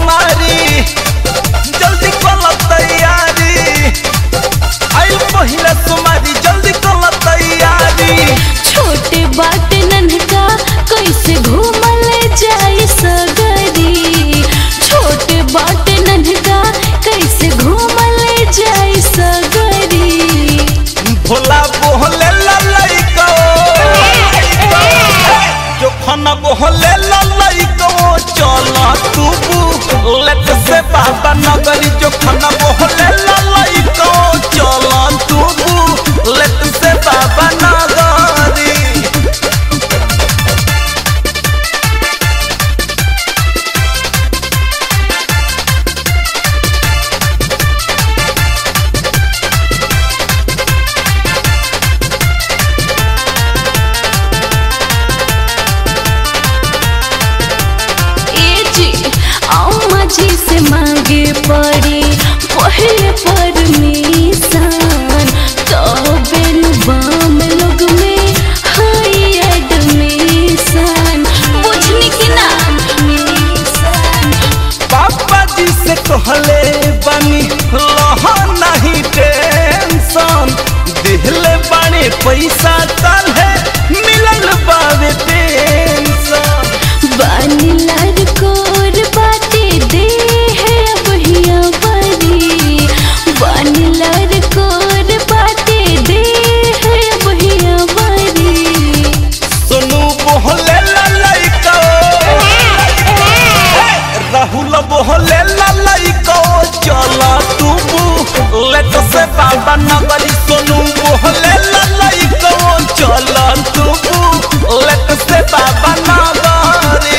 सोमारी जल्दी कल तैयारी आइल पहिला सोमारी जल्दी कल तैयारी छोटे बाटे नन्हका कैसे घूमल जाई सगरी छोटे बाटे नन्हका कैसे घूमल जाई सगरी भोला बोहले ललैको जोखन बोहले ललैको चल तू लेट से बाबा नगरी जोखन बोहले ललैको चल तू लेट से बाबा नगरी ए जी अम्मा जी से मांगे पड़ी पहले परमिशन तबे नु बाम लोग में हाई एडमिशन बुझनी कि ना पापा जी से कहले बनी लह नहीं टेंशन दिहले बाणे पैसा कल है मिलल बावे पेंशन बानीलार कोर बाटे दे है बहिया बरी बानीलार कोर बाटे दे है बहिया बरी सोनू बोहले ललैको राहुल बोहले ललैको चल तू लेट से बाबा नगरी सोनू बोहले ललैको चल तू लेट से बाबा नगरी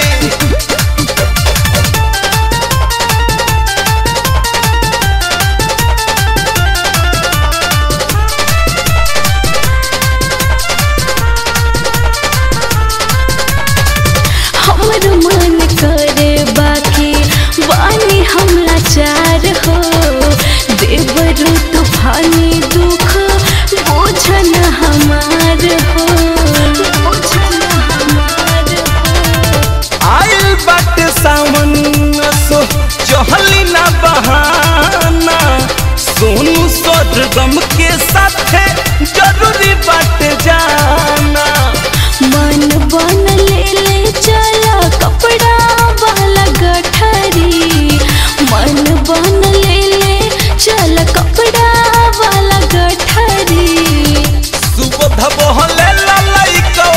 हमर मन करे बाकी बानी हमला चार हो देवरु तूफानी दुख बोझन हमार हो बोझन हमार हो आइल बाटे सावन सो चहली ना बहाना सोनू स्वर्गम के साथे जरूरी बाटे जाना मन बन ले ले चला कपड़ा वाला गठरी मन बन ले ले चला कपड़ा वाला गठरी सुबोध बहले ललैको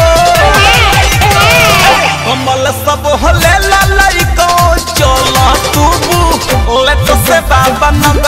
कमल सब हले ललैको चल तू लेट से बाबा नगर